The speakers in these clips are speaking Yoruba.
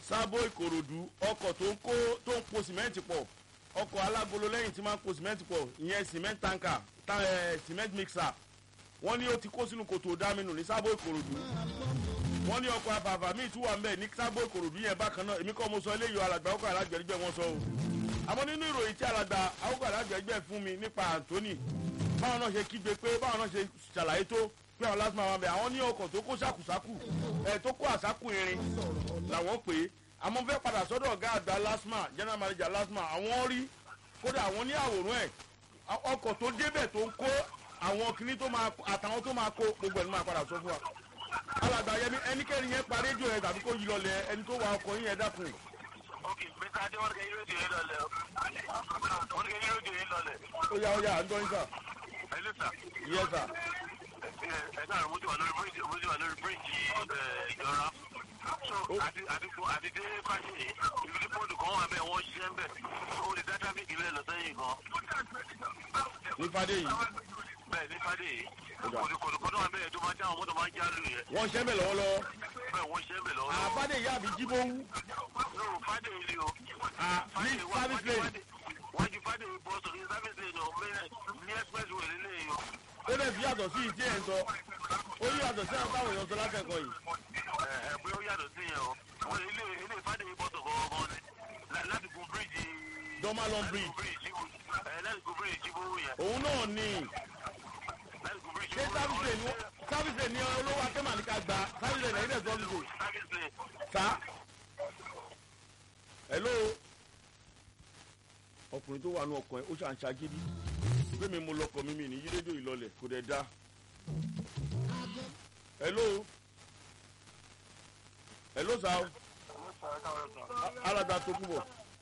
sábò ìkòròdú ọkọ̀ tó ń kó tó ń po sìmẹ́ǹtì pọ̀ ọkọ̀ alágolo lẹ́yìn tí máa ń po sìmẹ́ǹtì pọ̀ ìyẹn cement tanker ta ẹ̀ cement mixer wọ́n ní ó ti kó sínú kòtò dáminù ní sábò ìkòròdú wọ́n ní ọkọ̀ àbàbà míì tún wà ń bẹ̀ ní sábò ìkòròdú yẹn bákan náà èmi kọ́ mo sọ eléyìí alàgbà ọkọ̀ alágbẹ̀rẹ̀gbẹ̀ wọn sọ o àmọ́ nínú ìròyìn tí alàgbà ọkọ̀ alágbẹ̀rẹ̀gbẹ̀ fún mi nípa Anthony báwọn náà ṣe kígbe pé báwọn náà ṣe ṣàlàyé tó pé àwọn lásìmọ̀ àwọn bẹ̀ àwọn ní ọkọ̀ tó kó ṣàkùṣàkù ẹ̀ tó kó àṣàkù irin làwọn pè é àmọ́ fẹ́ padà sọ́dọ̀ ọ̀gá àgbà lasma general manager lasma àwọn rí kódà àwọn ní àwòrán ẹ̀ ọkọ̀ tó débẹ̀ tó ń kó àwọn kìíní tó máa àtàwọn tó máa kó gbogbo ẹ̀ ló máa padà sọ fún wa alàgbà yẹmi ẹnikẹ́ni yẹn pa rédíò yẹn tàbí kó yí lọlẹ̀ ẹni tó wa ọkọ̀ yín yẹn dákun. ok mr adé wọn kẹ yín rédíò yín lọlẹ o wọn kẹ yín rédíò yín lọlẹ. ó yá ó yá à ń gbọ́ yín sà. ẹ ló sà. yẹ sà. ẹ káàrọ̀ mo ti wà lórí bíríìjì mo ti wà lórí bíríìjì ìjọra so àti àti fún àti dé fásitì ìlú ní pọ́ọ̀dù kan wà bẹ́ẹ̀ wọ́n ṣiṣẹ́ ń bẹ̀ ó lè dá tráfíkì bẹ́ẹ̀ lọ sẹ́yìn gan. ní fadé yìí bẹ́ẹ̀ ní fádé yìí Ó dà. kòtòkòtò wà bẹ́ẹ̀ tó máa já àwọn mọ́tò máa ń já lù yẹn wọ́n ṣẹ́ bẹ̀ lọ́wọ́lọ́wọ́ bẹ́ẹ̀ wọ́n ṣiṣẹ́ ń bẹ̀ lọ́wọ́. àfádé yìí àbí jíbówú lóru fádé yìí ni o. à ní service lane wájú fádé yìí bọ́ sọ̀rọ̀ ní service lane o mẹ́rẹ̀ ní expressway lélẹ́yìn o. ó dẹ̀ fi yàtọ̀ sí ìdí ẹ̀ ń sọ ó yí yàtọ̀ sí àwọn táwọn èèyàn sọ látẹ̀kọ̀ yìí ẹ ẹ bóyá ó yàtọ̀ sí yẹn o. wọ́n ilé ilé fádé yìí bọ́ sọ̀rọ̀ ọmọ ni lá- láti gun bíríìjì. Dormalon bridge. ẹ láti gun bíríìjì jíbówó yẹn. òun náà ni láti gun bíríìjì ṣé jíbówó service lane service lane ni olówó akẹ́mà ní ká gba service lane ẹ̀yìn dẹ̀ service lane service lane. sá hello ọkùnrin tó wà nù ọkàn ẹ ó ṣà ń ṣagídí pé mi mo lọkọ mi mi ní yí rédíò ìlọlẹ kò dẹ̀ da hello hello sá o alàgbà tó kú bọ̀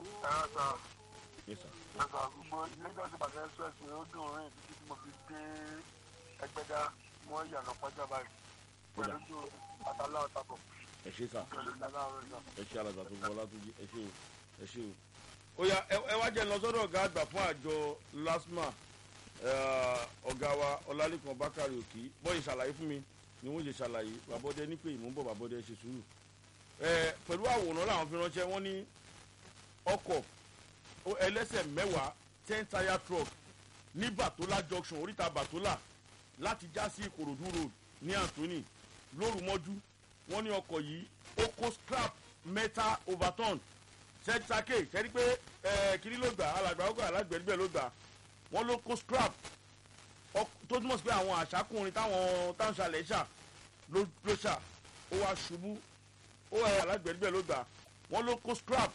yes sir gbogbo lagos ìbàdàn express ni ó dùn rìn títí tí mo fi dé ẹgbẹ́dá mọ́ ìyànà pọ́jà báyìí pẹ̀lú ojú àtàlà ọ̀tàbọ̀ ẹ ṣe sá pẹ̀lú ìdáná ọ̀rẹ́ náà. ẹ ṣe alàgbà tó kú bọ̀ látúnjí ẹ ṣe o ẹ ṣe o. ó yá ẹ ẹ wá jẹ́ lọ sọ́dọ̀ ọ̀gá àgbà fún àjọ lasma eh, ọ̀gá wa ọlálẹ́kan bákàrẹ̀ òkì bọ́yì ṣàlàyé fún mi ni wọ́n ṣe ṣàlàyé bàbọ́dẹ ní pé ìmúbọ̀ bàbọ́dẹ ṣe sùúrù. ẹ pẹ̀lú àwòrán làwọn fi ránṣẹ́ wọ́n ní ọkọ̀ ó- ẹlẹ́sẹ̀ mẹ́wàá ten tire truck ní batola junction oríta batola láti já sí ìkòròdú road ní anthony lóru mọ́jú wọ́n ní ọkọ̀ yìí ó kó scrap metal overturn sẹ́tàkè sẹ́ni pé ẹ̀ kiri ló gbà alàgbà ọkọ̀ alágbẹ̀ẹ́gbẹ̀ ló gbà wọ́n ló kó scrap ọk- tó túmọ̀ sí pé àwọn àṣàkùnrin táwọn táwọn ṣàlẹ̀ ṣà ló ló ṣà ó wá ṣubú ó ẹ̀ alágbẹ̀ẹ́gbẹ̀ ló gbà wọ́n ló kó scrap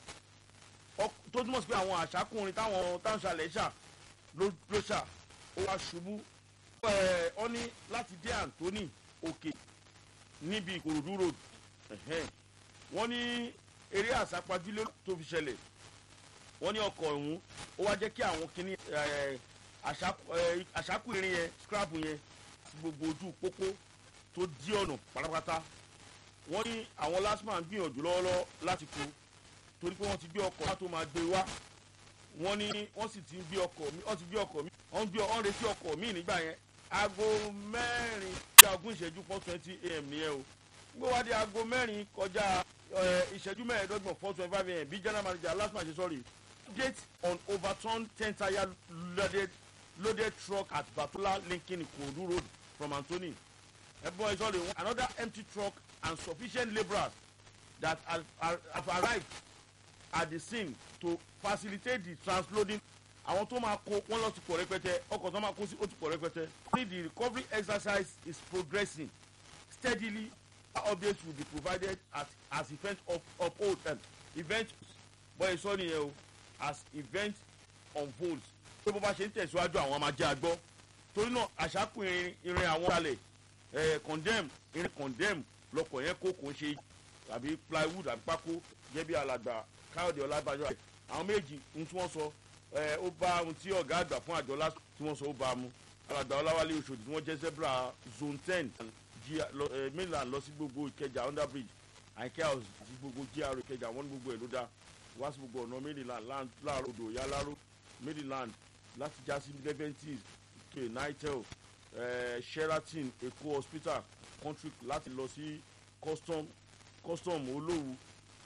ọk- tó túmọ̀ sí pé àwọn àṣàkùnrin táwọn táwọn ṣàlẹ̀ ṣà ló ló ṣà ó wá ṣubú ẹ̀ ọ́ ní láti dé Anthony òkè níbi ìkòròdú road ẹ̀hẹ́n. wọ́n ní eré àsápajúlé tó fi ṣẹlẹ̀ wọ́n ní ọkọ̀ ọ̀hún ó wá jẹ́ kí àwọn kinní ẹ̀, àṣàkù- ẹ̀, àṣàkù irin yẹn scrap yẹn sí gbogbo ojú pópó tó dí ọ̀nà pátápátá wọ́n ní àwọn lasman gbìyànjú lọ́wọ́lọ́wọ́ láti kó torí pé wọ́n ti gbé ọkọ̀ wá tó máa gbé wá wọ́n ní wọ́n sì ti ń gbé ọkọ̀ mi wọ́n ti gbé ọkọ̀ mi wọ́n ń gbé wọ́n ń retí ọkọ̀ mi nígbà yẹn aago mẹ́rin kọjá ogún ìṣẹ́jú four twenty am nìyẹn o gbé wá dé aago mẹ́rin kọjá ẹ, ìṣẹ́jú mẹ́ẹ̀ẹ́dọ́gbọ̀n four twenty five am bí general manager last match sorry gate on overturned ten tire loaded loaded truck at batola linking ikodu road from anthony ẹ̀bùn ìsọ̀rọ̀ another empty truck and sufficient labourers that have, have have arrived at the scene to facilitate the transloading àwọn tó máa kó wọn lọ ti pọ̀ rẹpẹtẹ ọkọ̀ tó máa kó sí ó ti pọ̀ rẹpẹtẹ. only the recovery exercise is progressing steadily updates will be provided as as event of uphold um, event bọ́ ẹ sọ nìyẹn o as event unfolds tó bó bá ṣe ń tẹ̀síwájú àwọn máa jẹ́ àgbọ́ torí náà àṣàkù irin irin àwọn alẹ̀ ẹ̀ condemn irin condemn lọkọ̀ yẹn kó kò ń ṣe àbí plywood àbí pákó jẹ́ bí alàgbà káyọ̀dé ọlábàjọ́ àwọn méjì ohun tí wọ́n sọ ẹ ó bá ohun tí ọ̀gá àgbà fún àjọ lásán tí wọ́n sọ ó bá a mu alàgbà ọláwálé oṣòdì tí wọ́n jẹ́ zebra zone ten mainland lọ sí gbogbo ìkẹjà under bridge àìkẹ́ house àti gbogbo gr ìkẹjà wọ́n ní gbogbo ẹ̀ ló dá wá sí gbogbo ọ̀nà mainland láàrọ̀ odò yáláró mainland láti já sí leventis ike nitel eh, sheraton èkó hospital country láti lọ sí custom custom olówu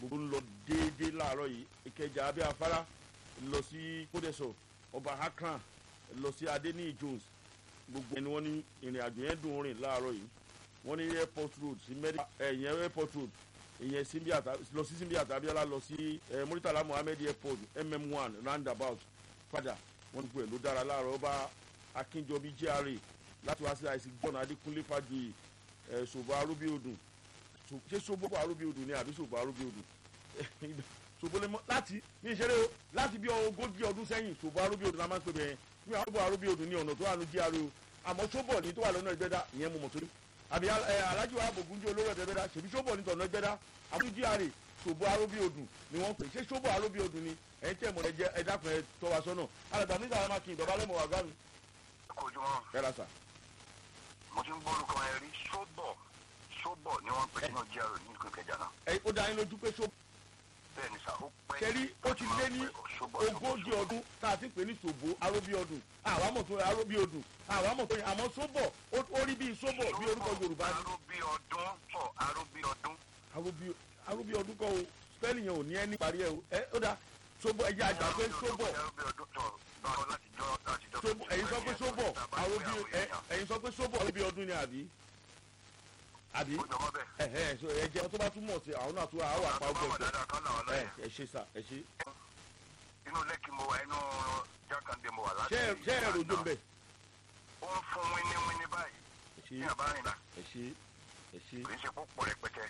gbogbo ń lọ déédéé láàárọ̀ yìí ìkẹjà abẹ́ afárá lọ sí kódẹ́sọ̀ ọba akran lọ sí adéníyì jones gbogbo ẹni wọ́n ní ìrìn àjò yẹn dùn rìn láàárọ̀ yìí wọ́n ní airport road sí mẹ́rin ẹ̀yìn airport road ìyẹn simbi ata lọ sí simbi àtàbíọ́lá lọ sí ẹ muritala muhammed airport mm one roundabout padà wọ́n gbogbo ẹ̀ ló dára láàárọ̀ ọba akínjọbí gra láti wá sí àìsí gbọ́nà adékúnlé fàjòyè ẹ̀ ṣòbọ̀ arúbíodùn ṣé ṣòbọ̀ arúbíodùn ni àbí ṣòbọ̀ arúbíodùn ṣòbọ̀lẹ́mọ́ láti ní ìṣeré o láti bí ogójì ọdún sẹ́yìn ṣòbọ̀ arúbíodùn la máa ń pè bẹ́ẹ̀ ní àwọn ṣòbọ̀ arúbíodùn ní ọ̀nà tó wà ní gra o àmọ́ ṣòbọ̀ ní tó wà lọ́nà ìgbẹ́dá ìyẹn mo mọ̀ torí àbí alájú wa bògúnjẹ olóró ẹ̀dẹ́gbẹ́dá ṣèbí ṣòbọ̀ ní tọ̀nà ìgbẹ́dá àbí gra ṣòbọ̀ arúbíodùn ni wọ́n pè ṣé ṣòbọ̀ arúbíodùn ni ẹ̀yin tẹ̀ mọ̀ ẹ̀jẹ̀ ẹ̀dàkùn ẹ̀ tọ́ wa sọ́nà alàgbà nígbà wọn máa kí ìdọ̀bálẹ̀ mọ̀ wá gbá mi. kojúmọ́ ẹ ra sà. mo ti ń gbórúkọ ẹ rí sóbọ̀ sóbọ̀ ni wọ́n ń pè nínú jíàrò ní ìlú Ìkẹjà náà ẹ ó dá yín lójú pé ṣòbọ̀ bẹ́ẹ̀ ni sà ó pẹ́ kẹrí ó ti lé ní ogójì ọdún tá a ti pè ní ṣòbó aróbí ọdún àwámọ̀ tó aróbí ọdún àwámọ̀ tó àmọ́ sóbọ̀ ó rí bíi sóbọ̀ bí orúkọ yorùbá ni. arúbí ọdún pọ̀ arúbí ọdún. aróbí aróbí ọdún kọ́ o spẹ́lì yẹn ò ní ẹni parí ẹ o ẹ ó dá sóbọ̀ ẹ̀jẹ̀ àgbà pé sóbọ̀ arúbí ọdún tọ̀ báwo láti jọ láti jọ. sóbọ̀ ẹ̀yin sọ pé sóbọ̀ aróbí ẹ̀yin sọ pé sóbọ̀ aróbí ọdún ni àbí àbí ó jọmọ́ bẹ́ẹ̀. ẹ̀hẹ́ so ẹ jẹ́ tó bá túmọ̀ sí àwọn náà tó àwọn àpá àwọn ọgbọ̀n dáadáa kan làwọn ẹ lọ́yẹ̀. ẹ ṣe sà ẹ ṣe inú lẹ́kì mo wà inú jákàndé mo wà láti. ṣé ẹ ṣé ẹ rojo ń bẹ̀ ó ń fún wíní wíní báyìí ẹ ṣe ní àbárìnà ẹ ṣe ẹ ṣe kì í ṣe púpọ̀ rẹpẹtẹ